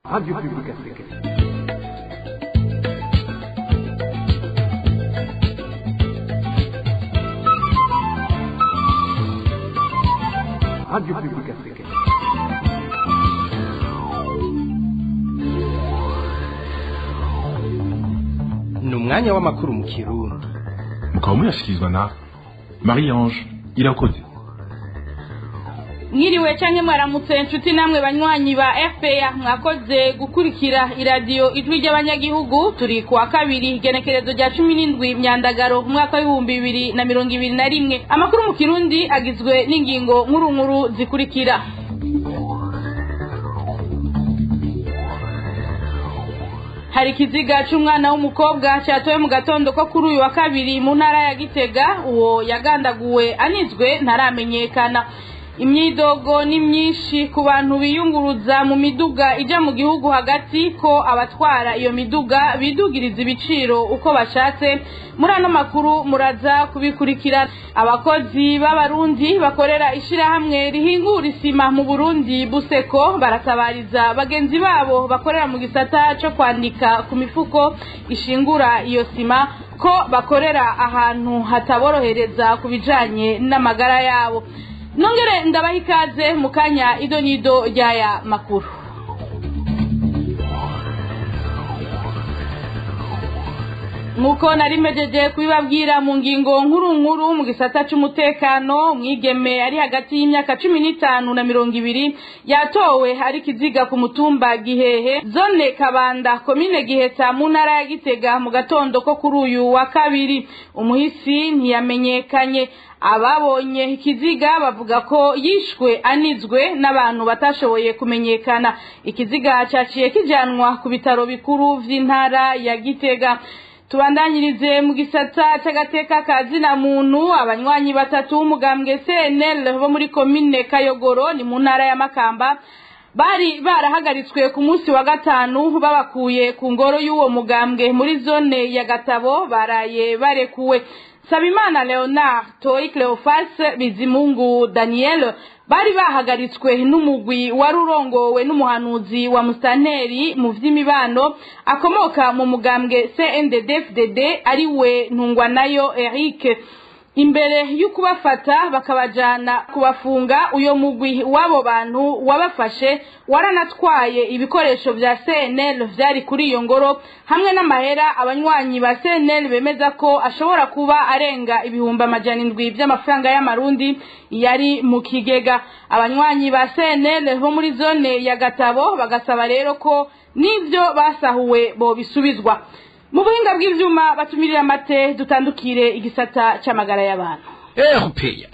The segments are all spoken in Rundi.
Radio Publique Africaine. Radio Publique Africaine. ni umwanya w'amakuru mu kirundi mukaba muyashyikirizwa na marie ange irakoze mwiriwe canke mwaramutse inshuti namwe banywanyi ba fpr mwakoze gukurikira iradiyo ijwi ry'abanyagihugu turi ku wa kabiri igenekerezo rya cumi n'indwi myandagaro umwaka w'ibihumbi bibiri na mirongo ibiri na rimwe amakuru mu kirundi agizwe n'ingingo nkuru nkuru zikurikira hari ikiziga c'umwana w'umukobwa cyatowe mu gatondo ko kuri uyu wa kabiri mu ntara ya gitega uwo yagandaguwe anizwe ntaramenyekana imyidogo ni myinshi ku bantu biyunguruza mu miduga ijya mu gihugu hagati ko abatwara iyo miduga bidugiriza ibiciro uko bashatse muri ano makuru muraza kubikurikira abakozi b'abarundi bakorera ishyirahamwe rihingura isima mu burundi buseko baratabariza bagenzi babo bakorera mu gisata cyo kwandika ku mifuko ishingura iyo sima ko bakorera ahantu hataborohereza ku bijanye n'amagara yabo nongere ndabaha ikaze mu kanya ido n'ido ry'aya makuru nk'uko nari mejeje kubibabwira mu ngingo nkuru nkuru mu gisata cy'umutekano umwigeme ari hagati y'imyaka cumi n'itanu na mirongo ibiri yatowe ari kiziga ku mutumba gihehe zone kabanda komine giheta mu ntara ya gitega mu gatondo ko kuri uyu wa kabiri umuhisi ntiyamenyekanye ababonye ikiziga bavuga ko yishwe anizwe n'abantu batashoboye kumenyekana ikiziga cyaciye kijyanwa ku bitaro bikuru by'intara ya gitega tubandanyirize mu gisata cy'agateka ka zina muntu abanywanyi batatu b'umugambwe cnl bo muri komine kayogoro ni mu ntara ya makamba bari barahagaritswe ku munsi wa gatanu babakuye ku ngoro y'uwo mugambwe muri zone ya gatabo baraye barekuwe Sabimana Leonard Toi Cleophas Bizimungu Daniel bari bahagaritswe n'umugwi wari urongowe n'umuhanuzi wa Mustanteri mu vy'imibano akomoka mu mugambwe CNDD-FDD ari we ntungwa nayo Eric imbere y'ukubafata bakabajana kubafunga uyo mugwi w'abo bantu wabafashe waranatwaye ibikoresho vya CNL vyari kuri iyo ngoro hamwe n'amahera abanywanyi ba CNL bemeza ko ashobora kuba arenga ibihumbi amajana indwi vy'amafaranga y'amarundi yari mu kigega abanywanyi ba CNL bo muri zone ya Gatabo bagasaba rero ko n'ivyo basahuwe bobisubizwa mu buhinga bw'ivyuma batumirira amate dutandukire igisata c'amagara y'abantu erupeya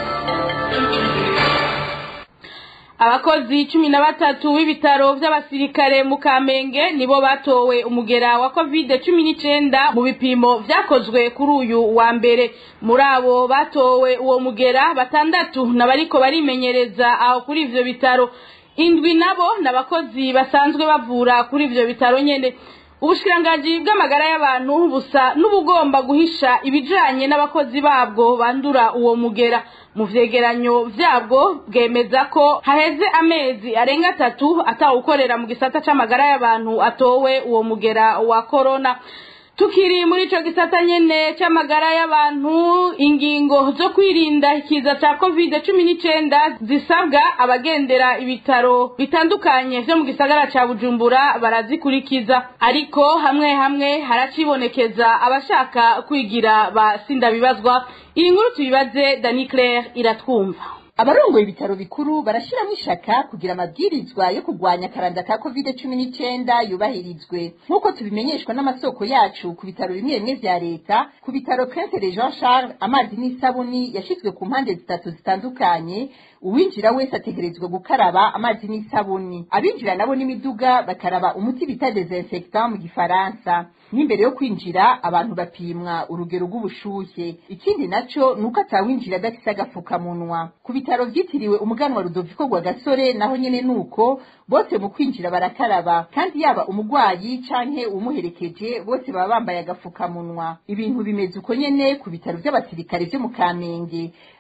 abakozi cumi na batatu b'ibitaro vy'abasirikare mu kamenge nibo batowe umugera wa covid cumi n'icenda mu bipimo vyakozwe kuri uyu wa mbere muri abo batowe uwo mugera batandatu n'abariko barimenyereza aho kuri ivyo bitaro indwi nabo n'abakozi basanzwe bavura kuri ivyo bitaro nyene ubushikiranganji bw'amagara y'abantu busa n'ubugomba guhisha ibijanye n'abakozi babwo bandura uwo mugera mu vyegeranyo vyabwo bwemeza ko haheze amezi arenga atatu atawukorera mu gisata c'amagara y'abantu atowe uwo mugera wa korona tukiri muri ico gisata nyene c'amagara y'abantu ingingo zo kwirinda ikiza ca covid cumi n'icenda zisabwa abagendera ibitaro bitandukanye vyo mu gisagara ca bujumbura barazikurikiza ariko hamwe hamwe haracibonekeza abashaka kwigira ba sindabibazwa iyi nkuru tuyibaze dani claire iratwumva abarongoye ibitaro bikuru barashiramo ishaka kugira amabwirizwa yo kurwanya akaranda ka covid cumi n'icenda yubahirizwe nk'uko tubimenyeshwa n'amasoko yacu ku bitaro bimwe bimwe vya leta ku bitaro prince jean charles amazi n'isabuni yashizwe ku mpande zitatu zitandukanye uwinjira wese ategerezwa gukaraba amazi n'isabuni abinjira nabo n'imiduga bakaraba umuti bita desinfectant mu gifaransa n'imbere yo kwinjira abantu bapimwa urugero rw'ubushuhe ikindi naco nuko atawinjira adafise agafukamunwa ku bitaro vyitiriwe umuganwa rudoviko rwa gasore naho nyene nuko bose mu kwinjira barakaraba kandi yaba umugwayi canke uwumuherekeje bose baba bambaye agafukamunwa ibintu bimeze uko nyene ku bitaro vy'abasirikare vyo mu kamenge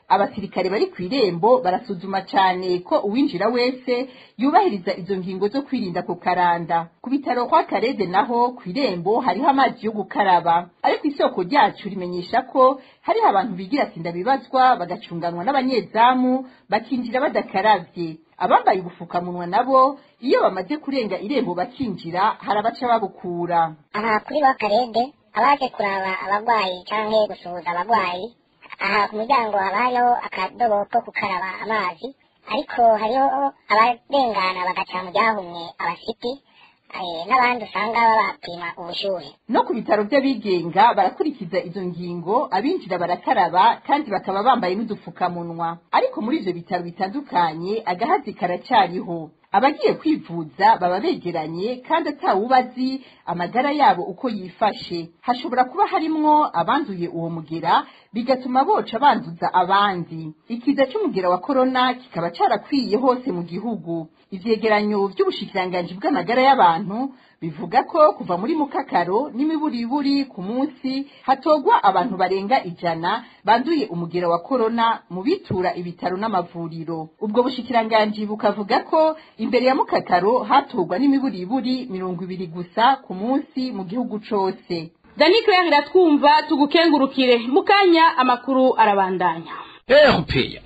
abasirikare bari ku irembo barasuzuma cyane ko uwinjira wese yubahiriza izo ngingo zo kwirinda ku karanda ku bitaro kwa karede naho ku irembo hariho amazi yo gukaraba ariko isoko ryacu rimenyesha ko hariho abantu bigira sinda bibazwa bagacunganwa n'abanyezamu bakinjira badakaravye abambaye ubufukamunwa nabo iyo bamaze kurenga irembo bakinjira hari abaca babukura aha kuri bakarede abaje kuraba abagwayi canke gusuhuza abagwayi aha ku muryango haba hariho akadobo ko gukaraba amazi ariko hariho abarengana bagaca mu ryahumye abasiti eh, n'abandi usanga babapima ubushuhe no ku bitaro by'abigenga barakurikiza izo ngingo abinjira barakaraba kandi bakaba bambaye n'udupfukamunwa ariko muri ivyo bitaro bitandukanye agahazi karacyariho abagiye kwivuza baba begeranye kandi atawubazi amagara yabo uko yifashe hashobora kuba harimwo abanduye uwo mugera bigatuma boca banduza abandi ikiza c'umugera wa korona kikaba carakwiye hose mu gihugu ivyegeranyo vy'ubushikiranganji bw'amagara y'abantu bivuga ko kuva muri mukakaro n'imiburiburi ku munsi hatogwa abantu barenga ijana banduye umugera wa korona mu bitura ibitaro n'amavuriro ubwo bushikiranganji bukavuga ko imbere ya mukakaro hatogwa n'imiburiburi mirongo ibiri gusa ku munsi mu gihugu cose dani claire iratwumva tugukengurukire mu kanya amakuru arabandanya erupeya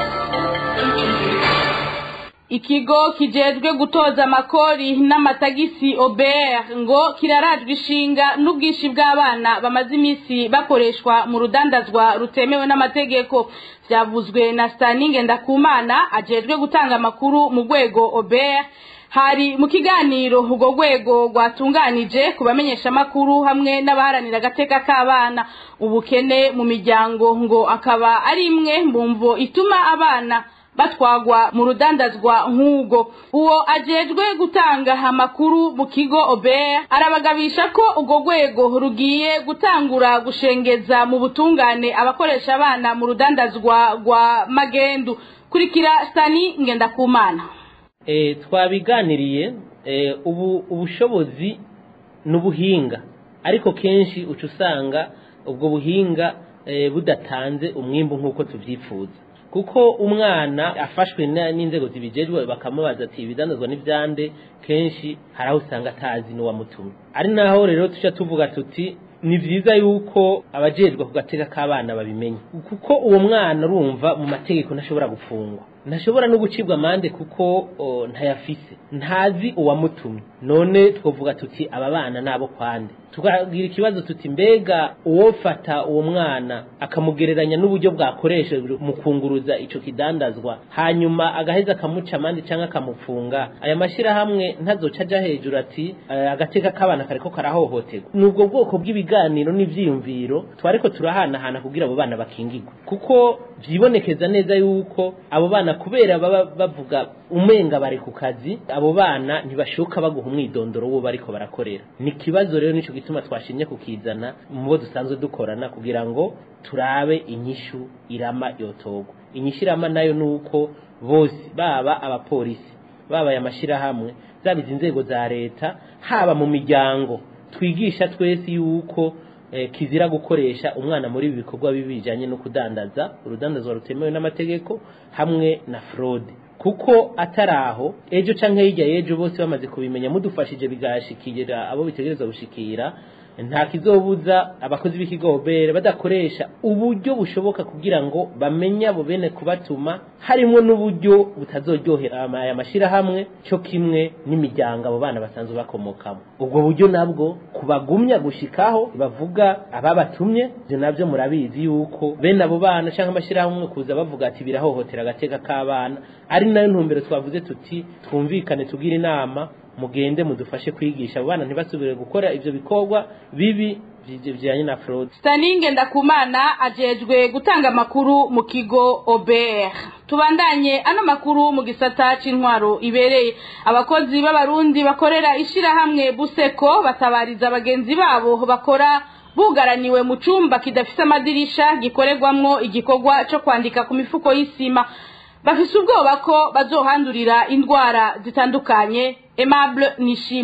ikigo kijejwe gutoza amakori n'amatagisi obert ngo kirarajwe ishinga n'ubwinshi bw'abana bamaze iminsi bakoreshwa mu rudandazwa rutemewe n'amategeko byavuzwe na staninge ndakumana ajejwe gutanga amakuru mu rwego obert hari mu kiganiro urwo rwego rwatunganije ku bamenyeshamakuru hamwe n'abaharanira agateka k'abana ubukene mu miryango ngo akaba ari imwe mu mvo ituma abana batwagwa mu rudandazwa nk'ubwo uwo ajejwe gutanga amakuru mu kigo obert arabagabisha ko urwo rwego rugiye gutangura gushengeza mu butungane abakoresha abana mu rudandazwa rwa magendu kurikira stani ngendakumana e, twabiganiriye e, ubu ubushobozi n'ubuhinga ariko kenshi uca usanga ubwo buhinga e, budatanze umwimbu nk'uko tubyifuza kuko umwana afashwe n'inzego zibijejwe bakamubaza ati ibidandazwa n'ibyande kenshi hari aho usanga atazi n'uwamutumye ari naho rero tujya tuvuga tuti ni byiza yuko abajejwe ku gateka k'abana babimenya kuko uwo mwana urumva mu mategeko ntashobora gufungwa ntashobora no gucibwa amande kuko ntayafise ntazi uwamutumye none twavuga tuti aba bana nabo kwande tukagira ikibazo tuti mbega uwofata uwo mwana akamugereranya n'uburyo bwakoreshejwe mu kunguruza ico kidandazwa hanyuma agaheza akamuca amande cyangwa akamufunga aya mashyirahamwe ntazoca aja hejuru ati agateka k'abana kariko karahohoterwa ni ubwo bwoko bw'ibiganiro n'ivyiyumviro twariko turahanahana kugira abo bana bakingirwe kuko vyibonekeza neza yuko abo bana kubera baba bavuga umenga bari ku kazi abo bana ntibashoka baguha umwidondoro wo bariko barakorera ni ikibazo rero nico gituma twashimye kukizana mu bo dusanzwe dukorana kugira ngo turabe inyishu irama yotogwa inyishu irama nayo nuko bose baba abapolisi baba aya mashyirahamwe zaba izi nzego za leta haba mu miryango twigisha twese yuko kizira gukoresha umwana muri ibi bikorwa bibi bijyanye no kudandaza urudandazwa rutemewe n'amategeko hamwe na fraude kuko atari aho ejo cyangwa hirya y'ejo bose bamaze kubimenya mudufashije bigashikira abo bitegereza gushikira nta kizobuza abakozi b'ikigobere badakoresha uburyo bushoboka kugira ngo bamenye abo bene kubatuma harimo n'uburyo butazoryohera aya mashyirahamwe cyo kimwe n'imiryango abo bana basanzwe bakomokamo ubwo buryo nabwo kubagumya gushikaho bavuga ababatumye ibyo nabyo murabizi yuko bene abo bana cyangwa amashyirahamwe kuza bavuga ati birahohotera agateka k'abana ari nayo ntumbero twavuze tuti twumvikane tugire inama mugende mudufashe kwigisha abo bana ntibasubire gukora ivyo bikorwa bibi bijyanye na fraud staninge ndakumana ajejwe gutanga amakuru mu kigo obert tubandanye ano makuru mu gisata c'intwaro ibereye abakozi b'abarundi bakorera ishirahamwe buseko batabariza bagenzi babo bakora bugaraniwe mu cumba kidafise amadirisha gikorerwamwo igikorwa co kwandika ku mifuko y'isima bafise ubwoba ko bazohandurira indwara zitandukanye Aimable Nishimwe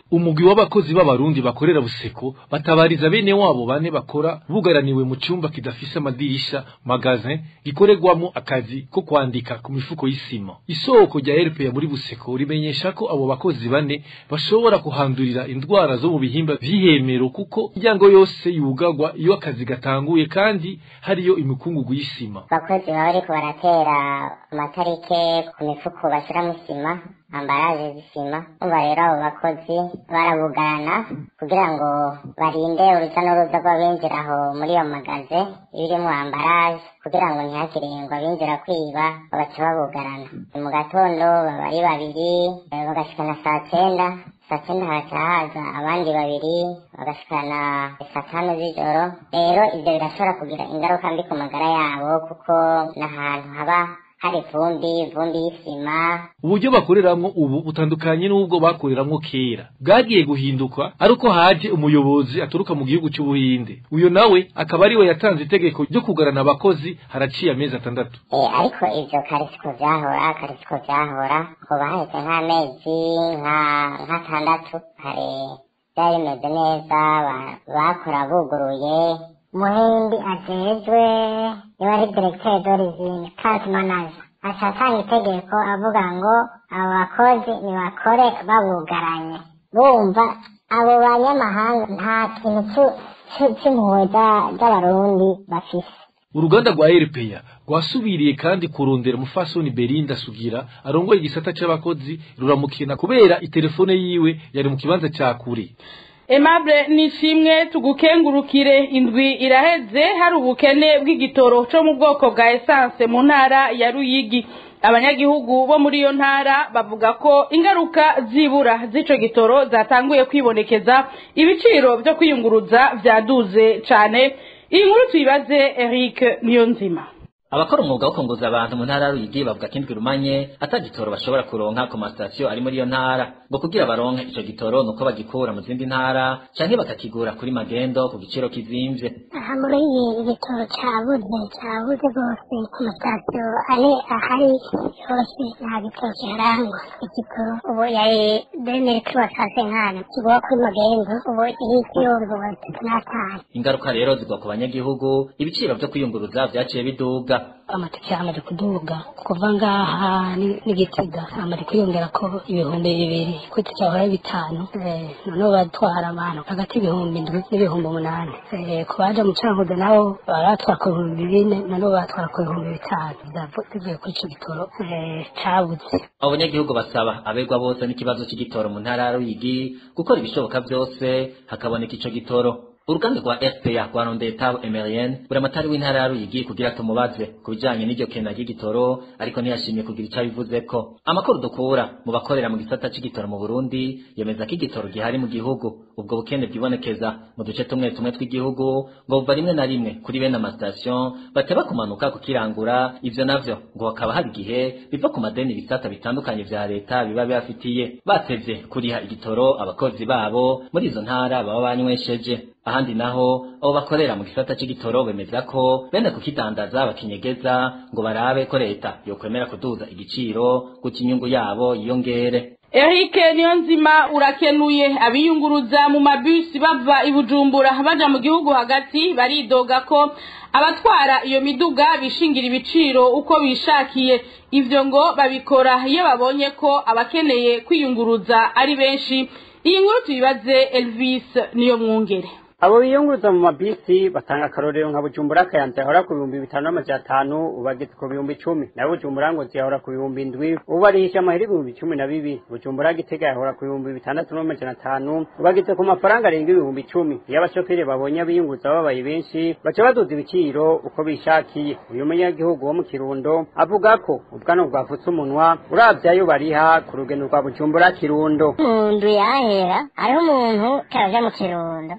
umugwi w'abakozi b'abarundi bakorera buseko batabariza bene wabo bane bakora bugaraniwe mu cyumba kidafise amadirisha magazin gikorerwamo akazi ko kwandika ku mifuko y'isima isoko rya RPA muri buseko rimenyesha ko abo bakozi bane bashobora kuhandurira indwara zo mu bihimba vy'ihemero kuko imiryango yose yugagwa iyo akazi gatanguye kandi hariyo imikungugu y'isima abakozi baba bariko baratera amatarike ku mifuko bashyiramo isima ambaraje z'isima umva rero abo bakozi barabugarana kugira ngo barinde uruja n'uruza rw'abinjira aho muri iyo magaze ibirimo ambaraje kugira ngo ntihagire ngo abinjira kwiba bagaca babugarana mu gatondo baba ari babiri eh, bagashikana saa cyenda saa cyenda haca haza abandi babiri bagashikana saa tanu z'ijoro rero ibyo birashobora kugira ingaruka mbi ku magara yabo kuko ni ahantu haba hari ivumbi ivumbi y'isima uburyo bakoreramwo ubu butandukanye n'ubwo bakoreramwo kera bwagiye guhinduka ari uko haje umuyobozi aturuka mu gihugu cy'ubuhinde uyo nawe akaba ariwe yatanze itegeko ryo kugarana abakozi haraciye amezi atandatu Eh, ariko ivyo karisiko vyahora karisiko vyahora hoba haheze nk'amezi nka- nk'atandatu kare vyari bimeze neza ba- bakora buguruye muhindi ajejwe niwe ari directeur d'origine case manager aca atanga itegeko avuga ngo abo bakozi nibakore babugaranye bumva abo banyamahanga nta kintu cu- cu- c'impuhwe za- z'abarundi bafise uruganda rwa RPA rwasubiriye kandi kurondera umufasoni Belinda Sugira arongoye igisata c'abakozi ruramukina kubera itelefone yiwe yari mu kibanza ca kure Aimable nishimwe tugukengurukire indwi iraheze hari ubukene bw'igitoro cyo mu bwoko bwa essence mu ntara ya Ruyigi abanyagihugu bo muri iyo ntara bavuga ko ingaruka zibura z'ico gitoro zatanguye kwibonekeza ibiciro byo kwiyunguruza vyaduze cane iyi nkuru tuyibaze Eric Niyonzima abakora umwuga wo kunguza abantu mu ntara ya Ruyigi bavuga ko indwi rumanye atagitoro bashobora kuronka ku masitasiyo ari muri iyo ntara ngo kugira baronke ico gitoro nuko bagikura mu zindi ntara canke bakakigura kuri magendo ku giciro kizimvye aha muri iyi igitoro cyabuze cyabuze rwose ku masitasiyo ari ahari hose nta gitoro kiharangwa igitoro ubu yari demiri kuri wasase nkana kigura kuri magendo ubu iri kiyumva wa bitatu n'atanu ingaruka rero zigwa ku banyagihugu ibiciro vyo kwiyunguruza vyaciye biduga amatike amaze kuduga kuva ngaha ni- n'igitega amaze kwiyongera ko ibihumbi bibiri ku itike yahora ari bitanu Eh, noneho batwara abantu hagati y'ibihumbi indwi n'ibihumbi umunani Eh, ku baje mu cankuzo nabo baratwara ku bihumbi bine noneho batwara ku bihumbi bitanu Zavu- zivuye kuri ico gitoro eh, cabuze abo banyagihugu basaba abegwa bose n'ikibazo c'igitoro mu ntara ya Ruyigi gukora ibishoboka vyose hakaboneka ico gitoro uruganda rwa FPA rwa Rondetabo Emerienne buramatari w'intara ya Ruyigi kugira tumubaze ku bijanye n'iryo kena ry'igitoro ariko ntiyashimye kugira ico abivuzeko amakuru dukura mu bakorera mu gisata c'igitoro mu Burundi yemeza ko igitoro gihari mu gihugu ubwo bukene bwibonekeza mu duce tumwe tumwe tw'igihugu ngo buva rimwe na rimwe kuri bene amasitasiyo bateba kumanuka kukirangura ivyo navyo ngo hakaba hari igihe biva ku madeni ibisata bitandukanye vya leta biba bibafitiye batevye kuriha igitoro abakozi babo muri izo ntara baba banywesheje ahandi naho abo bakorera mu gisata c'igitoro bemeza ko bene kukidandaza bakinyegeza ngo barabe ko leta yokwemera kuduza igiciro gutyo inyungu yabo yiyongere Eric Niyonzima urakenuye abiyunguruza mu mabisi bava i Bujumbura baja mu gihugu hagati baridoga ko abatwara iyo miduga bishingira ibiciro uko bishakiye ivyo ngo babikora iyo babonye ko abakeneye kwiyunguruza ari benshi iyi nkuru tuyibaze Elvis niyo mwungere abo biyunguruza mu mabisi batanga akarorero nka bujumbura kayanza yahora ku bihumbi bitanu n'amajana atanu ubu ageze ku bihumbi icumi nayo bujumbura ngo ziyahora ku bihumbi indwi ubu barihisha amahera ibihumbi cumi na bibiri bujumbura gitega yahora ku bihumbi bitandatu n'amajana atanu ubu ageze ku mafaranga arenga ibihumbi icumi iyo abashoferi babonye abiyunguruza babaye benshi baca baduza ibiciro uko bishakiye uyu munyagihugu wo mu kirundo avuga ko ubwano bwavutse umunwa uravye ayo bariha ku rugendo rwa bujumbura kirundo umuntu yahera hariho umuntu karaja mu kirundo buriya yipaka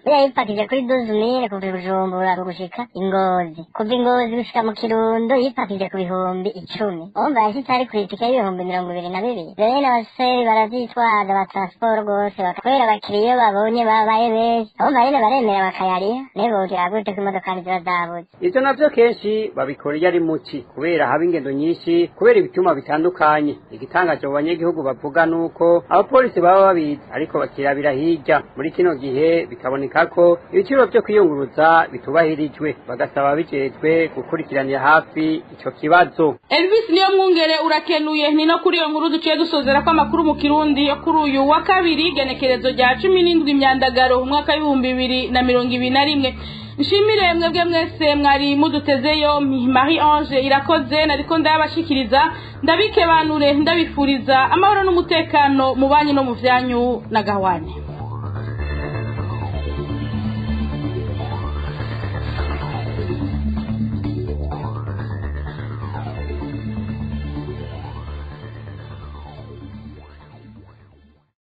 yipakije kuri dozumire kuva i bujumbura gushika ingozi kuva ingozi gushika mu kirundo yipakije ku bihumbi icumi umva yashitse ari kwitike y'ibihumbi mirongo ibiri na bibiri rero n'abasore baravyitwaza ba transport rwose kubera abakiriya iyo babonye babaye benshi umva nyene baremera bakayariha nebogira gute ko imodokari ziba zabuze ivyo navyo kenshi babikora iyo ari muci kubera haba ingendo nyinshi kubera ibituma bitandukanye igitangaje mu banyagihugu bavuga nuko abapolisi baba babizi ariko bakirabira hirya muri kino gihe bikaboneka ko ibiciro vyo kwiyunguruza bitubahirijwe bagasaba bijejwe gukurikiranira hafi ico kibazo Elvis niyo mwungere urakenuye ni no kuri iyo nkuru duciye dusozera ko amakuru mu kirundi yo kuri uyu wa kabiri genekerezo rya cumi n'indwi imyandagaro umwaka w'ibihumbi bibiri na mirongo ibiri na rimwe nshimire mwebwe mwese mwari mudutezeyo marie ange irakoze nariko ndabashikiriza ndabikebanure ndabifuriza amahoro n'umutekano mu banyu no mu vyanyu na gahwane